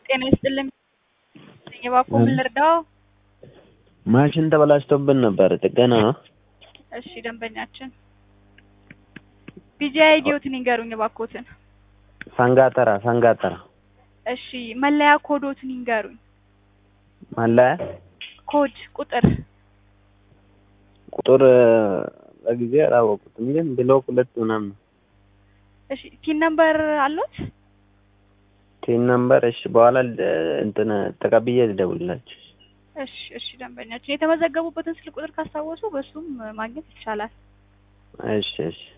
ጤና ይስጥልኝ። እባክዎ ምን ልርዳዎ? ማሽን ተበላሽቶብን ነበር ጥገና ነው? እሺ ደንበኛችን ቢጂ አይዲዎትን ይንገሩኝ እባክዎትን። ሰንጋተራ ሰንጋተራ እሺ መለያ ኮዶትን ይንገሩኝ። መለያ ኮድ ቁጥር ቁጥር በጊዜ አላወቁትም፣ ግን ብሎክ ሁለት ምናምን ነው። እሺ ቲን ነምበር አሎት? ቲን ነምበር እሺ፣ በኋላ እንትን ተቀብዬ ልደውልላችሁ። እሺ እሺ ደንበኛችን የተመዘገቡበትን ስልክ ቁጥር ካስታወሱ በሱም ማግኘት ይቻላል። እሺ እሺ